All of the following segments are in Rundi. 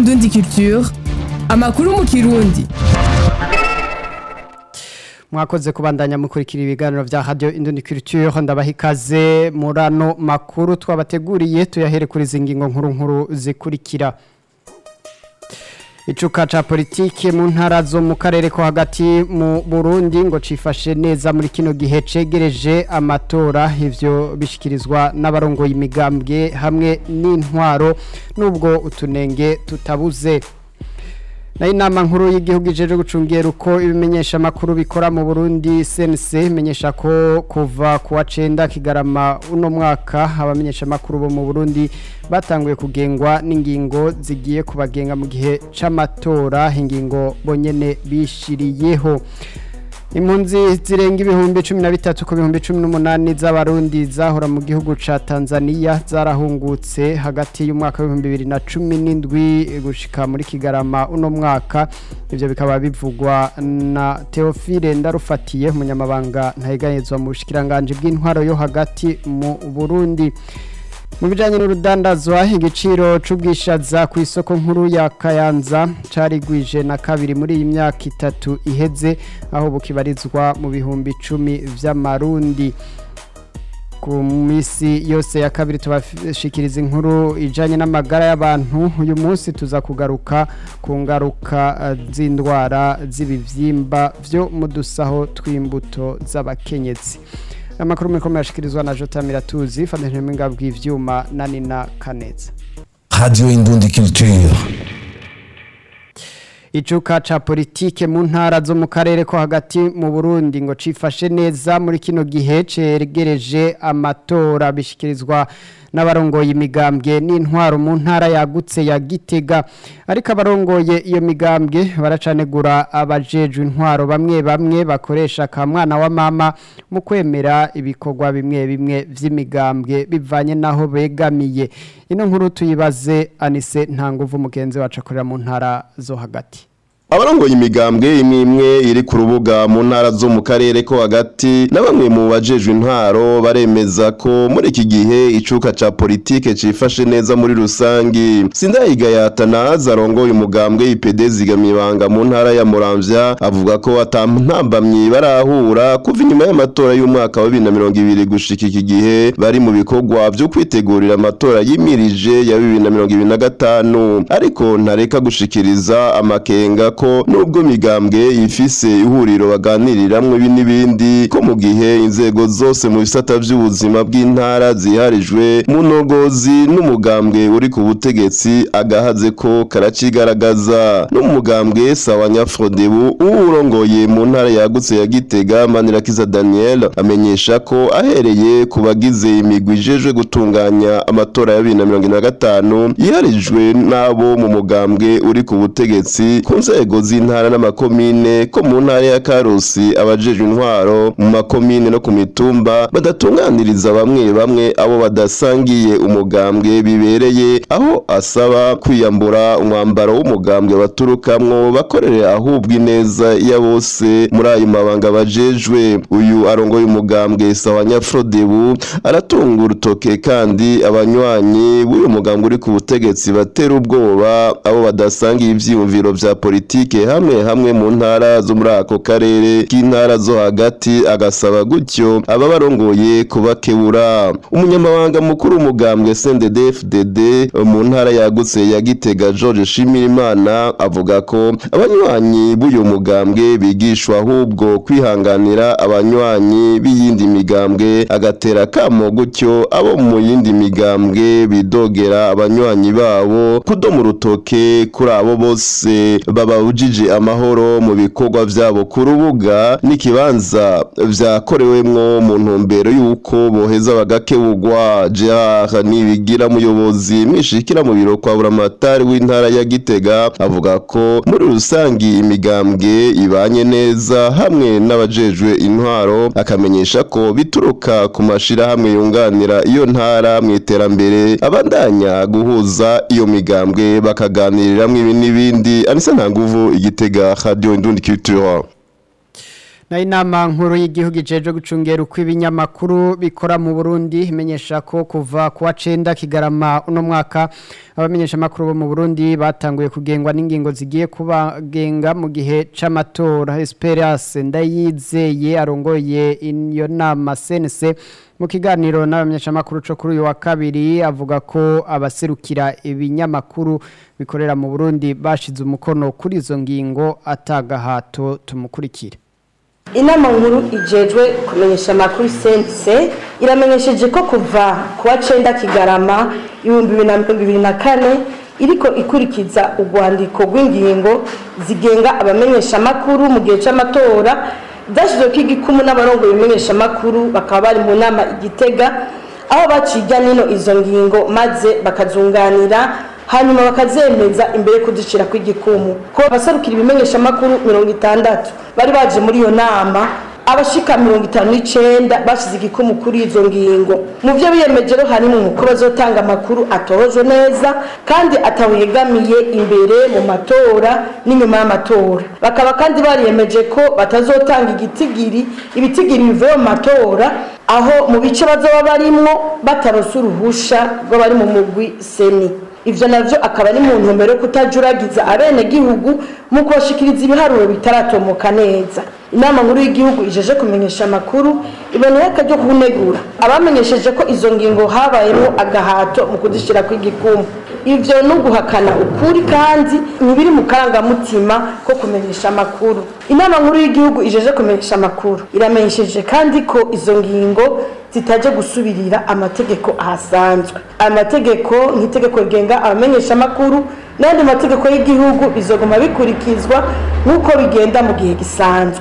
Indundi Culture amakuru mu kirundi mwakoze kubandanya mukurikira ibiganiro vya radio Indundi Culture ndabaha ikaze murano makuru twabateguriye tuyahere kuri zingingo nkuru nkuru zikurikira Icuka ca politike mu ntara zo mu karere ko hagati mu Burundi ngo cifashe neza muri kino gihe cegereje amatora ivyo bishikirizwa n'abarongoye imigambwe hamwe n'intwaro nubwo utunenge tutabuze na inama nkuru y'igihugu ijeje gucungera uko ibimenyesha amakuru bikora mu Burundi CNC imenyesha ko kuva ku wa 9 kigarama uno mwaka abamenyesha amakuru bo mu Burundi batanguye kugengwa n'ingingo zigiye kubagenga mu gihe c'amatora ingingo bonyene bishiriyeho Impunzi zirenga ibihumbi 13 ku bihumbi 18 z'abarundi zahora mu gihugu ca Tanzania zarahungutse hagati y'umwaka wa 2017 gushika muri Kigarama uno mwaka ivyo bikaba bivugwa na Theophile Ndarufatiye umunyamabanga ntayeganyezwa mu bushikiranganje bw'intwaro yo hagati mu Burundi mu bijyanye n'urudandazwa igiciro cy'ubwishaza ku isoko nkuru ya kayanza carigwije na kabiri muri iyi myaka itatu iheze aho bukibarizwa mu bihumbi icumi by'amarundi ku minsi yose ya kabiri tubashikiriza inkuru ijyanye n'amagara y'abantu uyu munsi tuza kugaruka ku ngaruka z'indwara z'ibibyimba byo mu dusaho tw'imbuto z'abakenyezi amakuru mekomeye ashikirizwa na Jota Miratuzi fatanyije mwinga bw'ivyuma na Nina Kaneza Radio Indundi Culture Icuka ca politike mu ntara zo mu karere ko hagati mu Burundi ngo cifashe neza muri kino gihe cegereje amatora bishikirizwa n'abarongoye imigambwe n'intwaro mu ntara yagutse ya Gitega ariko abarongoye iyo migambwe baracanegura abajejwe intwaro bamwe bamwe bakoresha ka mwana wa mama mu kwemera ibikorwa bimwe bimwe vy'imigambwe bivanye naho begamiye ino nkuru tuyibaze Anise ntanguvu mugenzi wacu akorera mu ntara zo hagati abarongoye imigambwe imwe imwe iri ku rubuga mu ntara zo mu karere ko hagati na bamwe mu bajejwe intwaro baremeza ko muri iki gihe icuka ca politike cifashe neza muri rusangi sindayigayatana zarongoye umugambwe IPD zigamibanga mu ntara ya Muramvya avuga ko atantambamye barahura kuva inyuma y'amatora y'umwaka wa 2020 gushika iki gihe bari mu bikorwa byo kwitegurira amatora yimirije ya 2025 ariko ntareka gushikiriza amakenga ko nubwo migambwe ifise ihuriro baganiriramwe ibi n'ibindi ko mu gihe inzego zose mu bisata by'ubuzima bw'intara ziharijwe mu nogozi n'umugambwe uri ku butegetsi agahaze ko karacigaragaza n'umugambwe sawa nyafrodebu uwurongoye mu ntara yagutse ya Gitega Manirakiza Daniel amenyesha ko ahereye ku bagize imigwi ijejwe gutunganya amatora ya 2025 yiharijwe n'abo mu mugambwe uri ku butegetsi ku nzego z'intara n'amakomine ko mu ntara ya Karusi abajejwe intwaro mu makomine no ku mitumba badatunganiriza bamwe bamwe abo badasangiye umugambwe bibereye aho asaba kwiyambura umwambaro w'umugambwe baturukamwo bakorere ahubwo ineza ya bose muri ayo mabanga bajejwe uyu arongoye umugambwe sawa nyafrodebu aratunga urutoke kandi abanywanyi b'uyu mugambwe uri ku butegetsi batera ubwoba abo badasangiye ivyiyumviro vya politike hamwe hamwe mu ntara zo muri ako karere k'intara zo hagati agasaba gutyo aba barongoye kubakebura umunyamabanga mukuru w'umugambwe CNDD-FDD mu ntara yagutse ya Gitega George Shimirimana avuga ko abanywanyi b'uyu mugambwe bigishwa ahubwo kwihanganira abanywanyi b'iyindi migambwe agatera kamo gutyo abo mu yindi migambwe bidogera abanywanyi babo kudoma urutoke kuri abo bose babujije amahoro mu bikorwa vyabo ku rubuga n'ikibanza vyakorewemwo mu ntumbero y'uko boheza bagakebugwa Gerard Nibigira muyobozi mwishikira mu biro kwa buramatari w'intara ya Gitega avuga ko muri rusangi imigambwe ibanye neza hamwe n'abajejwe intwaro akamenyesha ko bituruka ku mashirahamwe yunganira iyo ntara mu iterambere abandanya guhuza iyo migambwe bakaganiriramwo ibi n'ibindi anisa nta nguvu igitega radio indundi culture na inama nkuru y'igihugu ijeje gucungera uko ibinyamakuru bikora mu Burundi imenyesha ko kuva ku wa 9 kigarama uno mwaka abamenyesha makuru bo mu Burundi batanguye kugengwa n'ingingo zigiye kubagenga mu gihe c'amatora Esperance ndayizeye arongoye iyo nama CNC mu kiganiro n'abamenyesha makuru cyo kuri uyu wa kabiri avuga ko abaserukira ibinyamakuru bikorera mu Burundi bashize umukono kuri izo ngingo atagahato tumukurikire inama nkuru ijejwe kumenyesha amakuru sense iramenyesheje ko kuva ku wa cenda kigarama ibihumbi bibiri na mirongo ibiri na kane iriko ikurikiza urwandiko rw'ingingo zigenga abamenyesha amakuru mu gihe c'amatora zashyizweho igikumu n'abarongoye ibimenyesha amakuru bakaba bari mu nama igitega aho baciga nino izo ngingo maze bakazunganira hanyuma bakazemeza imbere kuzicira kw'igikumu ko abaserukira ibimenyesha amakuru mirongo itandatu bari baje muri iyo nama abashika mirongo itanu n'icenda bashize igikumu kuri izo ngingo mu byo biyemeje rero harimo ko bazotanga amakuru atohojwe neza kandi atawegamiye imbere mu matora n'inyuma y'amatora bakaba kandi bariyemeje ko batazotanga igitigiri ibitigiri bivuye mu matora aho mu bice bazoba barimwo batarose uruhusha rw'abari mu mugwi seni ivyo navyo akaba ari mu ntumbero yo kutajuragiza abenegihugu mu kubashikiriza ibiharuro bitaratomoka neza inama nkuru y'igihugu ijeje kumenyesha amakuru iboneye akaryo kunegura abamenyesheje ko izo ngingo habayemo agahato mu kuzishira kw'igikumu ivyo ni uguhakana ukuri kandi ntibiri mu karangamutima ko kumenyesha amakuru inama nkuru y'igihugu ijeje kumenyesha amakuru iramenyesheje kandi ko izo ngingo zitaje gusubirira amategeko ahasanzwe aya mategeko nk'itegeko rigenga abamenyesha amakuru n'andi mategeko y'igihugu bizoguma bikurikizwa nk'uko bigenda mu gihe gisanzwe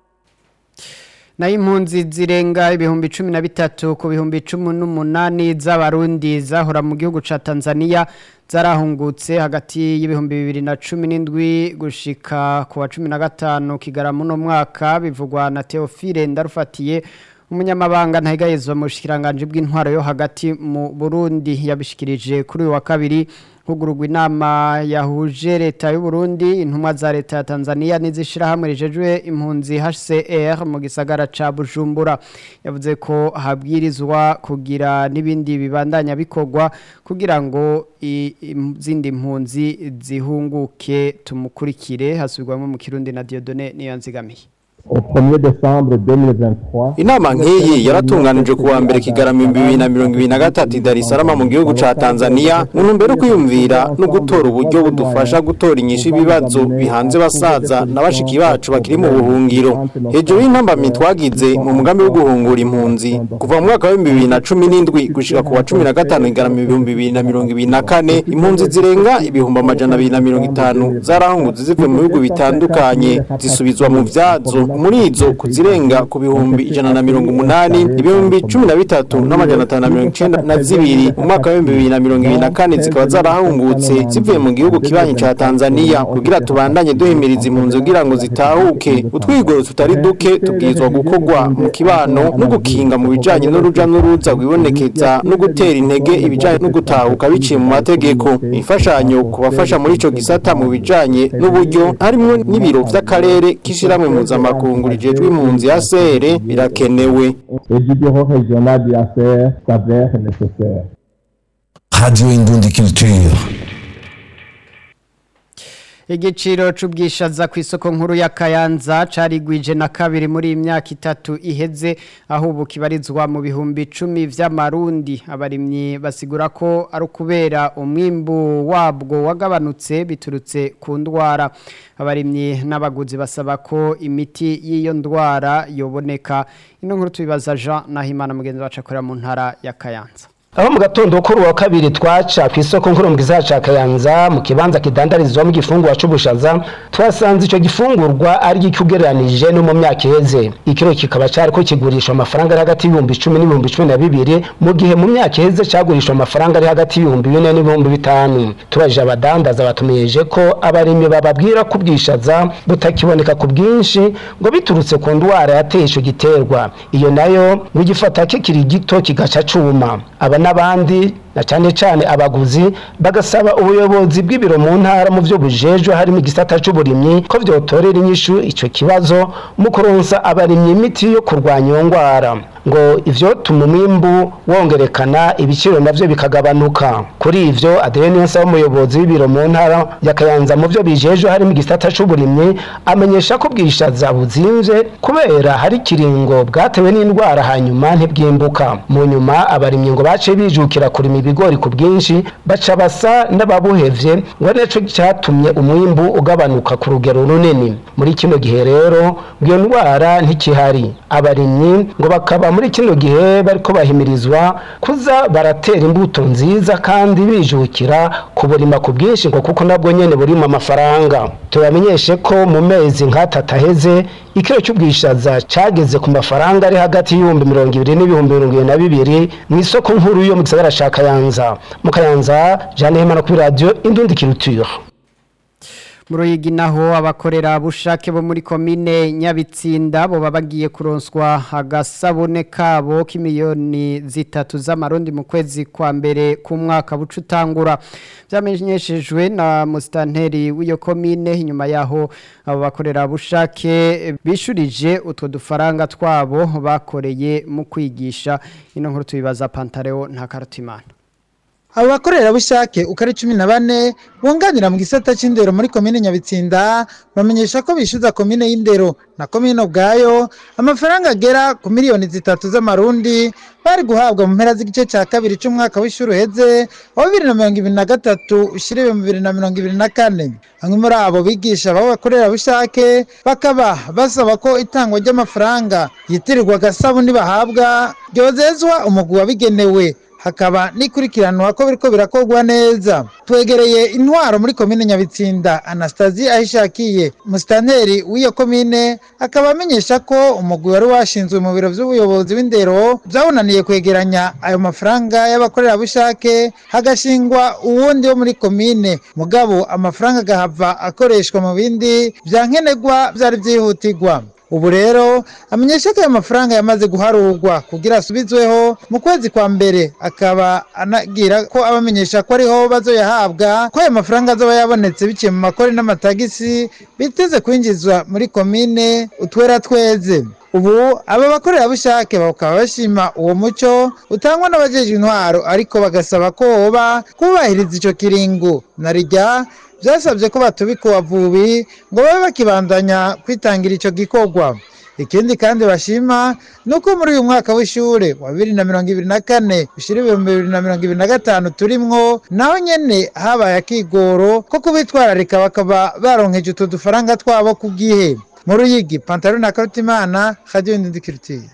na impunzi zirenga ibihumbi cumi na bitatu ku bihumbi cumi n'umunani z'abarundi zahora mu gihugu ca Tanzania zarahungutse hagati y'ibihumbi bibiri na cumi n'indwi gushika ku wa cumi na gatanu kigarama uno mwaka bivugwa na Theophile Ndarufatiye umunyamabanga ntahigayezwa mu bushikiranganje bw'intwaro yo hagati mu Burundi yabishikirije kuri uyu wa kabiri hugurugwa inama yahuje leta y'u Burundi intumwa za leta ya Tanzania n'izishira hamwe rijejwe impunzi HCR mu gisagara ca Bujumbura yavuze ko habwirizwa kugira n'ibindi bibandanya bikogwa kugira ngo izindi mpunzi zihunguke tumukurikire hasubirwamo mu Kirundi na Dieudonné niyo nzigamiye au 1er décembre 2023 Inama nk'iyi yaratunganije kuwa mbere kigarama ibihumbi bibiri na mirongo ibiri na gatatu i Dar es Salaam mu gihugu ca Tanzania mu ntumbero yo kwiyumvira no gutora uburyo budufasha gutora inyishu ibibazo bihanze basaza na bashiki bacu bakiri mu buhungiro hejuru y'intambamyi twagize mu mugambi wo guhungura impunzi kuva mu mwaka w'ibihumbi bibiri na cumi n'indwi gushika ku wa cumi na gatanu igarama ibihumbi bibiri na mirongo ibiri na kane impunzi zirenga ibihumbi amajana abiri na mirongo itanu zarahungutse zivuye mu bihugu bitandukanye zisubizwa mu vyazo muri izo kuzirenga ku bihumbi ijana na mirongo umunani ibihumbi cumi na bitatu n'amajana atanu na mirongo icenda na zibiri mu mwaka w'ibihumbi bibiri na mirongo ibiri na kane zikaba zarahungutse zivuye mu gihugu kibanyi ca Tanzania kugira tubandanye duhimiriza impunzi kugira ngo zitahuke utwigoro tutari duke tubwirizwa gukorwa mu kibano no gukinga mu bijanye n'uruja n'uruza rwibonekeza no gutera intege ibijanye no gutahuka biciye mu mategeko imfashanyo kubafasha muri ico gisata mu bijanye n'uburyo harimwo n'ibiro vy'akarere k'ishiramwe mpuzamakungu rijejwe impunzi ya sere birakenewe et du bureau régional du ACR s'avère nécessaire. Radio Indundi Culture. igiciro c'ubwishaza ku isoko nkuru ya Kayanza carigwije na kabiri muri iyi myaka itatu iheze aho ubu kibarizwa mu bihumbi icumi vy'amarundi abarimyi basigura ko ari ukubera umwimbu wabwo wagabanutse biturutse ku ndwara abarimyi n'abaguzi basaba ko imiti y'iyo ndwara yoboneka ino nkuru tubibaza Jean Nahimana mugenzi wacu akorera mu ntara ya Kayanza aho mu gatondo kuri uwa kabiri twaca ku isoko nkuru mu gisagara ca Kayanza mu kibanza kidandarizwamo igifungurwa c'ubushaza twasanze ico gifungurwa ari gikugereranije no mu myaka iheze ikiro kikaba cariko kigurishwa amafaranga ari hagati y'ibihumbi icumi n'ibihumbi cumi na bibiri mu gihe mu myaka iheze cagurishwa amafaranga ari hagati y'ibihumbi bine n'ibihumbi bitanu tubajije abadandaza batumeyeje ko abarimyi bababwira ko ubwishaza butakiboneka ku bwinshi ngo biturutse ku ndwara yateye ico giterwa iyo nayo ngo igifata kikiri gito kigaca cuma aba n'abandi na cyane cyane abaguzi bagasaba ubuyobozi bw'ibiro mu ntara mu byo bujejwe harimo igisata c'uburimyi ko vyotorera inyishu ico kibazo mu kuronsa abarimyi imiti yo kurwanya iyo ngwara ngo ivyo tuma umwimbu wongerekana ibiciro navyo bikagabanuka kuri ivyo Adrien Nsaba umuyobozi w'ibiro mu ntara ya Kayanza mu byo bijejwe harimo igisata c'uburimyi amenyesha ko bwishaza buzimvye kubera hari kiringo bwatewe n'indwara hanyuma ntibwimbuka mu nyuma abarimyi ngo bace bijukira kurima ibigori ku bwinshi baca basa n'ababuhevye ngo nico cyatumye umwimbu ugabanuka ku rugero runini muri kino gihe rero iyo ndwara ntikihari abarimyi ngo bakaba muri kino gihe bariko bahimirizwa kuza baratera imbuto nziza kandi bijukira kuburima ku bwinshi ngo kuko nabwo nyene burimo amafaranga tubamenyeshe ko mu mezi nk'atatu aheze ikiro cy'ubwishaza cyageze ku mafaranga ari hagati y'ibihumbi mirongo ibiri n'ibihumbi mirongo ibiri na bibiri mu isoko nkuru yo mu gisagara ca kayanza mu kayanza jeanne hemana kuri radiyo indundi kiruture mu ruyigi naho abakorera bushake bo muri komine nyabitsinda bo bagiye kuronswa agasabune kabo k'imiliyoni zitatu z'amarundi mu kwezi kwa mbere k'umwaka buca utangura byamenyeshejwe na musitanteri w'iyo komine inyuma yaho abo bakorera bushake bishurije utwo dufaranga twabo bakoreye mu kwigisha ino nkuru tubibaza pantareo nta karutimana abo bakorerabushake uko ari cumi na bane bunganira mu gisata c'indero muri komine nyabitsinda bamenyesha ko bishyuza komine y'indero na komine ubwayo amafaranga agera ku miliyoni zitatu z'amarundi bari guhabwa mu mpera z'igice cya kabiri c'umwaka w'ishuri uheze wa bibiri na mirongo ibiri na gatatu ushiriwe mu bibiri na mirongo ibiri na kane bamwe muri abo bigisha babo bakorerabushake bakaba basaba ko itangwa ry'amafaranga yitirirwa agasabuni bahabwa ryozezwa umugwi wabigenewe hakaba n'ikurikiranwa ko biriko birakorwa neza twegereye intwaro muri komine nyabitsinda anastasi ahishakiye musitanteri w'iyo komine akaba amenyesha ko umugwi wari washinzwe mu biro vy'ubuyobozi w'indero vyawunaniye kwegeranya ayo mafaranga y'abakorerabushake hagashingwa uwundi wo muri komine mugabo amafaranga agahava akoreshwa mu bindi vyankenerwa vyari vyihutirwa ubu rero amenyesha ko ayo mafaranga yamaze guharurwa kugira asubizweho mu kwezi kwa mbere akaba anagira ko abamenyesha ko ariho bazoyahabwa ko ayo mafaranga azoba yabonetse biciye mu makori n'amatagisi biteze kwinjizwa muri komine utwera tweze ubu aba bakorerabushake bakaba bashima uwo muco utangwa n'abajejwe intwaro ariko bagasaba ko woba kubahiriza ico kiringo na rijya byasabye ko batubika uwavubi ngo babe bakibandanya kwitangira icyo gikorwa ikindi kandi bashima ni uko muri uyu mwaka w'ishuri wa bibiri na mirongo ibiri na kane ushyira ibihumbi bibiri na mirongo ibiri na gatanu turimwo naho nyine habaye akigoro ko kubitwararika bakaba baronkeje utu dufaranga twabo ku bwihe mu ruyigi pantaro na karutimana radiyo ndindikirutiye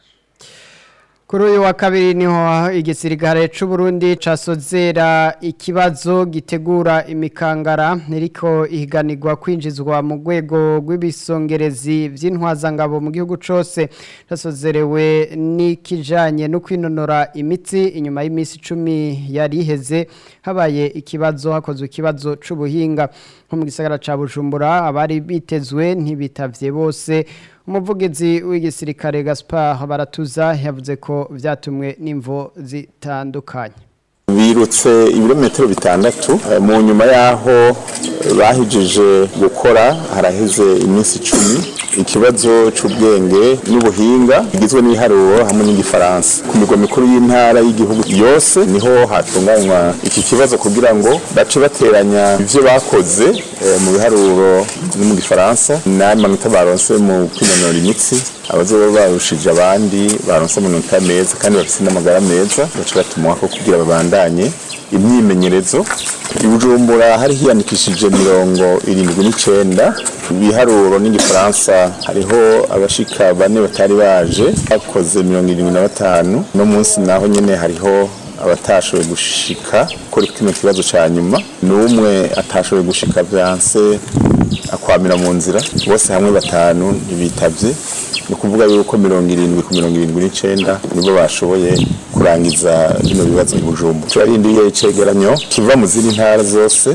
Kuri uyu wa kabiri niho igisirikare c'u Burundi casozera ikibazo gitegura imikangara niriko ihiganirwa kwinjizwa mu rwego rw'ibisongerezi vy'intwazangabo mu gihugu cose casozerewe n'ikijanye no kwinonora imitsi inyuma y'imisi 10 yari iheze habaye ikibazo hakozwe ikibazo c'ubuhinga nko mu gisagara ca Bujumbura abari bitezwe ntibitavye bose umuvugizi w'igisirikare Gaspard Baratuza yavuze ko vyatumwe n'imvo zitandukanye birutse ibirometero bitandatu mu nyuma y'aho bahijije gukora haraheze iminsi icumi ikibazo cy'ubwenge n'ubuhinga bigizwe n'ibiharuro hamwe n'igifaransa ku mirwa mikuru y'intara y'igihugu yose niho hatunganywa iki kibazo kugira ngo bace bateranya ibyo bakoze mu biharuro no mu gifaransa n'amanota baronse mu kwinanura imitsi abazoba barushije abandi baronse amanota meza kandi bafite n'amagara meza baca batuma ko kugira babandanye imyimenyerezo i bujumbura hari hiyandikishije mirongo irindwi n'icenda ibiharuro n'igifaransa hariho abashika bane batari baje bakoze mirongo irindwi na batanu no munsi naho nyene hariho abatashoboye gushika kuri kino kibazo ca nyuma n'umwe atashoboye gushika vyanse akwamira mu nzira bose hamwe batanu ntibitavye ni ukuvuga yuko mirongo irindwi ku mirongo irindwi n'icenda nibo bashoboye kurangiza bino bibazo i Bujumbura turarindiye icegeranyo kiva mu zindi ntara zose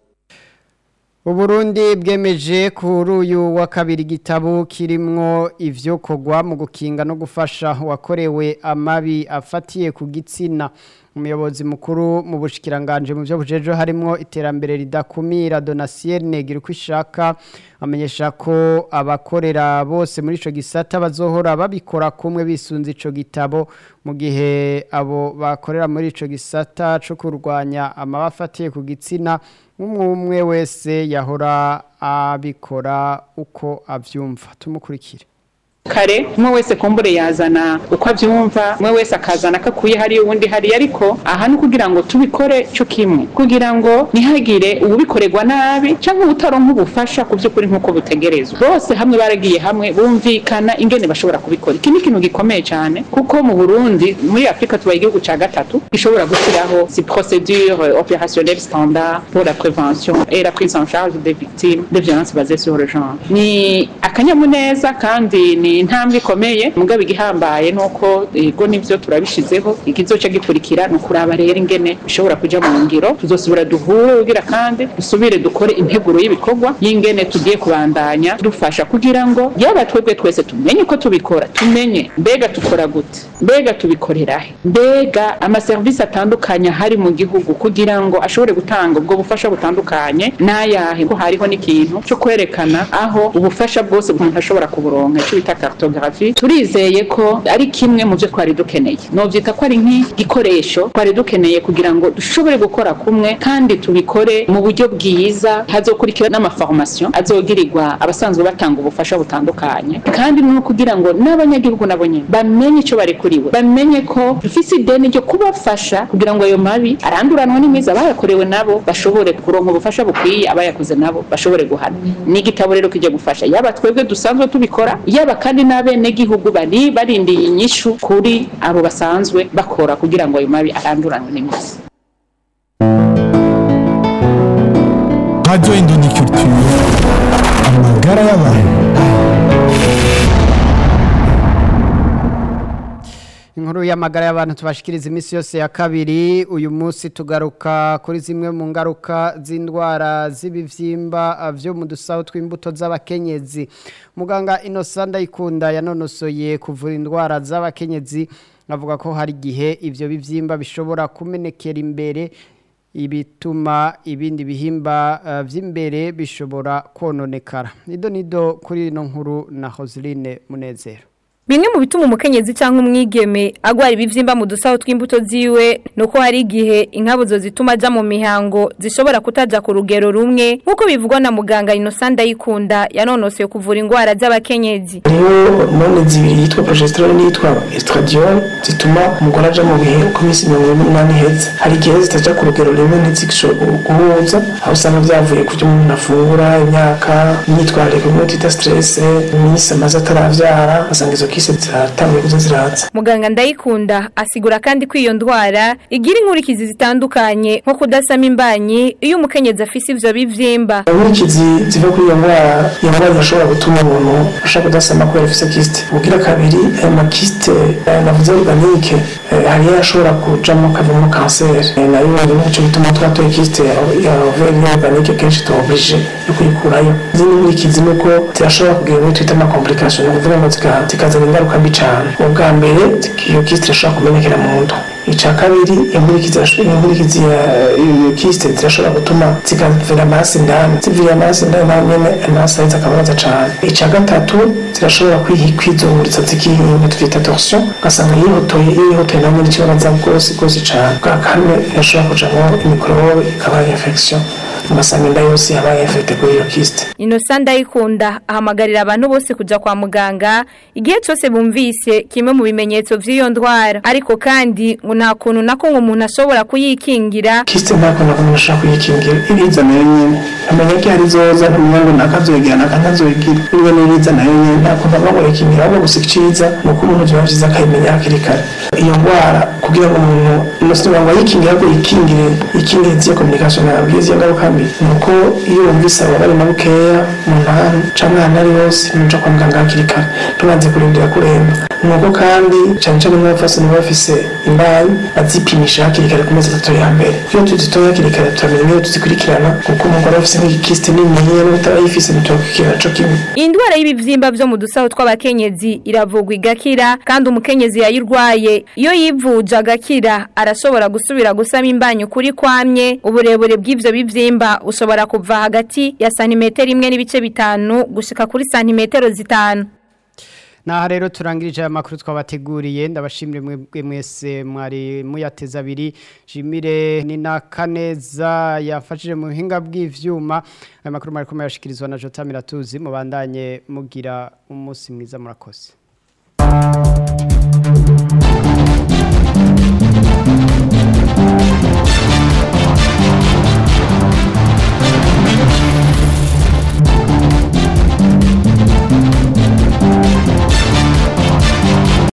Uburundi bwemeje kuri uyu wa kabiri igitabo kirimwo ivyo kogwa mu gukinga no gufasha wakorewe amabi afatiye ku gitsina umuyobozi mukuru mu bushikiranganje mu byo bujejo harimo iterambere ridakumira Donatien Girkwishaka amenyesha ko abakorera bose muri ico gisata bazohora babikora kumwe bisunze ico gitabo mu gihe abo bakorera muri ico gisata cyo kurwanya amabafatiye ku gitsina umwe wese yahora abikora uko avyumva tumukurikire kare umwe wese kumbure yazana uko abyumva umwe wese akazana akakuye hariya uwundi hariya ariko aha ni ukugira ngo tubikore cyo kimwe kugira ngo ntihagire ubikorerwa nabi cyangwa utaronka ubufasha ku by'ukuri nk'uko butegerezwa bose hamwe baragiye hamwe bumvikana ingene bashobora kubikora iki ni ikintu gikomeye cyane kuko mu burundi muri afurika tubaye igihugu cya gatatu gishobora gushyiraho si procédure opérationnelle standard pour la prévention et la prise en charge des victimes de violences basées sur le genre ni akanyamuneza kandi ni intambwe ikomeye mugabo igihambaye nuko ego nivyo turabishizeho ikizoca gikurikira ni ukuraba rero ingene bishobora kuja mu ngiro tuzosubira duhure kugira kandi dusubire dukore integuro y'ibikorwa y'ingene tugiye kubandanya dufasha kugira ngo yaba twebwe twese tumenye uko tubikora tumenye mbega tukora gute mbega tubikorera he mbega amaserivisi atandukanye ahari mu gihugu kugira ngo ashobore gutanga ubwo bufasha butandukanye n'ayahe ko hariho n'ikintu cyo kwerekana aho ubufasha bwose umuntu ashobora kuburonka icyo bita cartographie turizeye ko ari kimwe mu byo twari dukeneye novyita ko ari nk'igikoresho twari dukeneye kugira ngo dushobore gukora kumwe kandi tubikore mu buryo bwiza hazokurikira n'amaformation azogirirwa abasanzwe batanga ubufasha butandukanye kandi no kugira ngo n'abanyagihugu nabo nyene bamenye ico barekuriwe bamenye ko dufise ideni ryo kubafasha kugira ngo ayo mabi aranduranwa n'imizi abayakorewe nabo bashobore kuronka ubufasha bukwiye abayakoze nabo bashobore guhana ni igitabo rero kijya gufasha yaba twebwe dusanzwe tubikora yaba kandi n'abenegihugu bari barindiye inyishu kuri abo basanzwe bakora kugira ngo ayo mabi aranduranwe n'imizi Radio Indoni Culture amagara y'abantu inkuru y'amagara y'abantu tubashikiriza iminsi yose ya kabiri uyu munsi tugaruka kuri zimwe mu ngaruka z'indwara z'ibivyimba vyo mu dusaho tw'imbuto z'abakenyezi muganga Innocent Ndayikunda yanonosoye kuvura indwara z'abakenyezi avuga ko hari igihe ivyo bivyimba bishobora kumenekera imbere ibituma ibindi bihimba uh, vy'imbere bishobora kononekara nido nido kuri ino nkuru na Hoseline Munezero Bimwe mu bituma umukenyezi cyangwa umwigeme agwara ibivyimba mu dusaho tw'imbuto ziwe nuko hari igihe inkabuzo zituma aja mu mihango zishobora kutaja ku rugero rumwe nkuko bivugwa na muganga Innocent Ndayikunda yanonose kuvura indwara z'abakenyezi. Hariho hormone zibiri yitwa progesterone n'iyitwa estradiol zituma umugore aja mu bihe uko iminsi mirongo ine n'umunani iheze hari igihe zitaja ku rugero rumwe ntizishobora guhuza aho usanga vyavuye ku byo umuntu afungura imyaka imyitwarire kumwe twita stress iminsi amaze ataravyara asanga izo kise ziratanguye kuza ziraza Muganga Ndayikunda asigura kandi ko iyo ndwara igira inkurikizi zitandukanye nko kudasama imbanyi iyo umukenyezi afise ivyo bivyimba. inkurikizi ziva kuri iyo ndwara iyo ndwara irashobora gutuma umuntu ashaka kudasama kubera afise kiste ubugira kabiri ayo makiste eh, navuze organique eh, hariyo ashobora kujamo kavamo kanseri Eh, nayo rero nico gituma twatoye kiste ya overi organique kenshi tuoblige yo kuyikurayo izindi nkurikizi nuko zirashobora kugira ibyo twita amakomplication ni ukuvuga ngo zika- zikazana ingaruka mbi cane ubwa mbere iyo kiste irashobora kumenekera mu nda ica kabiri inkurikizi irashobora- inkurikizi ya iyo kiste zirashobora gutuma zikavira amaraso indani zivira amaraso indani naho nyene amaraso aheza akababaza cane ica gatatu zirashobora kwihi- kwizunguritsa zikihinga tuvyita torsion ugasanga yihotoye iyo yihotoye naho nyene ikibabaza rwose rwose cane bwa kane irashobora kujamwo imikorobe ikaba infection ugasanga inda yose yabaye infecte kuri iyo kiste Innocent Ndayikunda ahamagarira abantu bose kuja kwa muganga igihe cyose bumvise kimwe mu bimenyetso vy'iyo ndwara ariko kandi ngo nta kuntu nako ngo umuntu ashobora kuyikingira kiste ntako nako umuntu ashobora kuyikingira iriza nayo nyene amenya ko hari zoza ntamenya ngo nakazoyigira nakantazoyigira niba n'iriza nayo nyene ntako ntaba ngo yikingira ahubwo gusa iciza ni uko umuntu biba vyiza akayimenya hakiri kare iyo ndwara kugira ngo umuntu umusore ngo ayikingira ahubwo yikingire yikingire iziyo communication nabwiye iziyo ngaruka mbi ni uko iyo wumvise ababare na bukeya mu ntantu canke ahantu ari hose muja kwa muganga hakiri kare tubanze kurindira kuremba ni uko kandi cane cane nk'abafasoni baba bafise imbanyi bazipimisha hakiri kare ku mezi atatu ya mbere iyo tuzitoye hakiri kare turamenya niyo tuzikurikirana kuko umugore afise nk'igikiste niniya n'utarayifise ntitubakurikirana co kimwe Indwara y'ibivyimba vyo mu dusaho tw'abakenyezi iravugwa igakira kandi umukenyezi yayirwaye iyo yivuje agakira arashobora arashobora gusubira gusama imbanyi kuri kwamye uburebure bw'ivyo bivyimba ushobora kuva hagati ya santimetero imwe n'ibice bitanu gushika kuri santimetero zitanu Naha rero turangirije aya makuru twabateguriye ndabashimire mwebwe mwese mwari muyateza abiri Jimire ni na Kaneza yafashije mu buhinga bw'ivyuma aya makuru mwari kumwe yashikirizwa na Jota Miratuzi mubandanye mugira umunsi mwiza murakoze